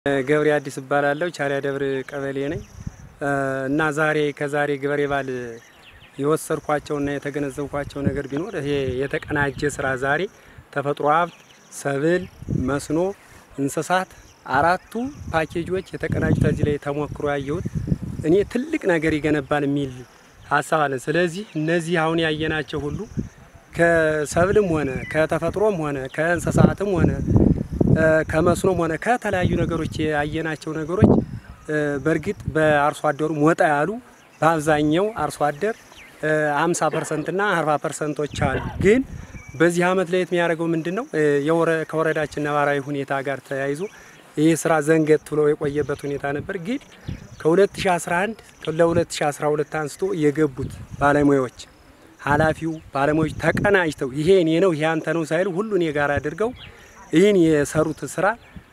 ገብሬ አዲስ እባላለሁ። ቻሊያ ደብር ቀበሌ ነኝ እና ዛሬ ከዛሬ ገበሬ በዓል የወሰድኳቸውና የተገነዘብኳቸው ነገር ቢኖር ይሄ የተቀናጀ ስራ ዛሬ ተፈጥሮ ሀብት፣ ሰብል፣ መስኖ፣ እንስሳት አራቱ ፓኬጆች የተቀናጁት እዚህ ላይ ተሞክሮ ያየሁት እኔ ትልቅ ነገር ይገነባል የሚል ሀሳብ አለ። ስለዚህ እነዚህ አሁን ያየናቸው ሁሉ ከሰብልም ሆነ ከተፈጥሮም ሆነ ከእንስሳትም ሆነ ከመስኖም ሆነ ከተለያዩ ነገሮች ያየናቸው ነገሮች በእርግጥ በአርሶ አደሩ ወጣ ያሉ በአብዛኛው አርሶ አደር አምሳ ፐርሰንት ና አርባ ፐርሰንቶች አሉ። ግን በዚህ አመት ላይ የሚያደርገው ምንድን ነው? ከወረዳችን ነባራዊ ሁኔታ ጋር ተያይዞ ይህ ስራ ዘንገት ብሎ የቆየበት ሁኔታ ነበር። ግን ከ2011 ለ2012 አንስቶ የገቡት ባለሙያዎች ኃላፊው ባለሙያዎች ተቀናጅተው ይሄ እኔ ነው ይሄ አንተ ነው ሳይሉ ሁሉን የጋራ አድርገው ይህን የሰሩት ስራ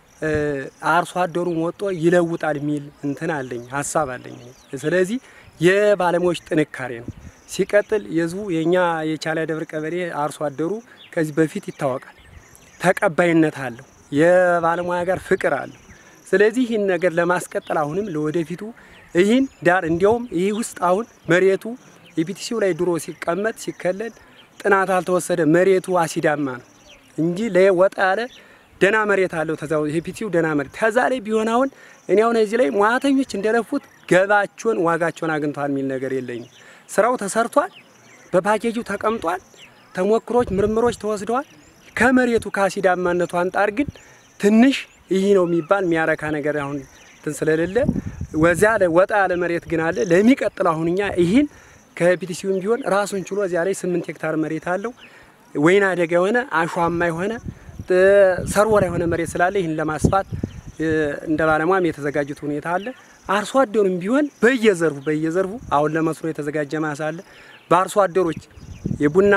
አርሶ አደሩን ወጦ ይለውጣል የሚል እንትን አለኝ ሀሳብ አለኝ። ስለዚህ የባለሙያዎች ጥንካሬ ነው። ሲቀጥል የህዝቡ የእኛ የቻሊያ ደብር ቀበሌ አርሶ አደሩ ከዚህ በፊት ይታወቃል፣ ተቀባይነት አለው፣ የባለሙያ ጋር ፍቅር አለው። ስለዚህ ይህን ነገር ለማስቀጠል አሁንም ለወደፊቱ ይህን ዳር እንዲያውም ይህ ውስጥ አሁን መሬቱ የፒቲሲው ላይ ድሮ ሲቀመጥ ሲከለል ጥናት አልተወሰደ መሬቱ አሲዳማ ነው እንጂ ለወጣ ያለ ደና መሬት አለው። ተዛው ሄፒቲው ደና መሬት ከዛ ላይ ቢሆን አሁን እኔ አሁን እዚህ ላይ ሙያተኞች እንደለፉት ገባቸውን ዋጋቸውን አግኝተዋል የሚል ነገር የለኝም። ስራው ተሰርቷል፣ በፓኬጁ ተቀምጧል፣ ተሞክሮች፣ ምርምሮች ተወስደዋል። ከመሬቱ ከአሲዳማነቱ አንጻር ግን ትንሽ ይህ ነው የሚባል የሚያረካ ነገር አሁን እንትን ስለሌለ ወዚያ ወጣ ያለ መሬት ግን አለ። ለሚቀጥለው አሁን እኛ ይህን ከፒቲሲውም ቢሆን ራሱን ችሎ እዚያ ላይ ስምንት ሄክታር መሬት አለው ወይና አደጋ የሆነ አሸዋማ የሆነ ሰርወራ የሆነ መሬት ስላለ ይህን ለማስፋት እንደ ባለሙያም የተዘጋጁት ሁኔታ አለ። አርሶ አደሩም ቢሆን በየዘርፉ በየዘርፉ አሁን ለመስኖ የተዘጋጀ ማሳ አለ። በአርሶ አደሮች የቡና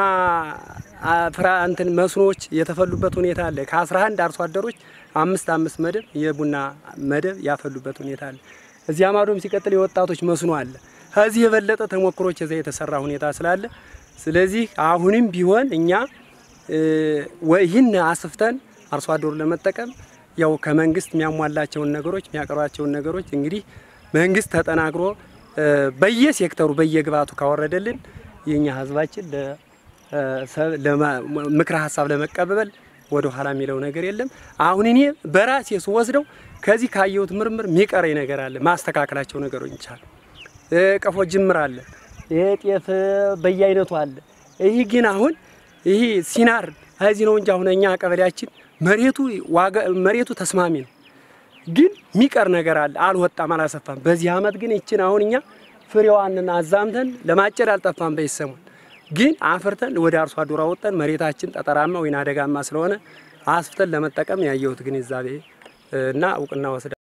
ፍራ እንትን መስኖዎች የተፈሉበት ሁኔታ አለ። ከ11 አርሶ አደሮች አምስት አምስት መደብ የቡና መደብ ያፈሉበት ሁኔታ አለ። እዚያ ማዶም ሲቀጥል የወጣቶች መስኖ አለ። ከዚህ የበለጠ ተሞክሮች እዚያ የተሰራ ሁኔታ ስላለ ስለዚህ አሁንም ቢሆን እኛ ይህን አስፍተን አርሶ አደሩን ለመጠቀም ያው ከመንግስት የሚያሟላቸውን ነገሮች የሚያቀርባቸውን ነገሮች እንግዲህ መንግስት ተጠናክሮ በየሴክተሩ በየግብአቱ ካወረደልን የኛ ህዝባችን ምክረ ሀሳብ ለመቀበል ወደ ኋላ የሚለው ነገር የለም። አሁን እኔ በራሴ ስወስደው ከዚህ ካየሁት ምርምር የሚቀረኝ ነገር አለ። ማስተካከላቸው ነገሮች ይቻላል። ቀፎ ጅምር አለ። ይሄ ጤፍ በየአይነቱ አለ። ይህ ግን አሁን ይህ ሲናር እዚህ ነው እንጂ አሁን እኛ ቀበሌያችን መሬቱ ዋጋ መሬቱ ተስማሚ ነው፣ ግን የሚቀር ነገር አለ። አልወጣም፣ አላሰፋም። በዚህ አመት ግን ይችን አሁን እኛ ፍሬዋንን አዛምተን ለማጨድ አልጠፋም። በይሰሙን ግን አፍርተን ወደ አርሶ አደሩ አወጣን። መሬታችን ጠጠራማ ወይና አደጋማ ስለሆነ አስፍተን ለመጠቀም ያየሁት ግንዛቤ እና እውቅና ወስዳ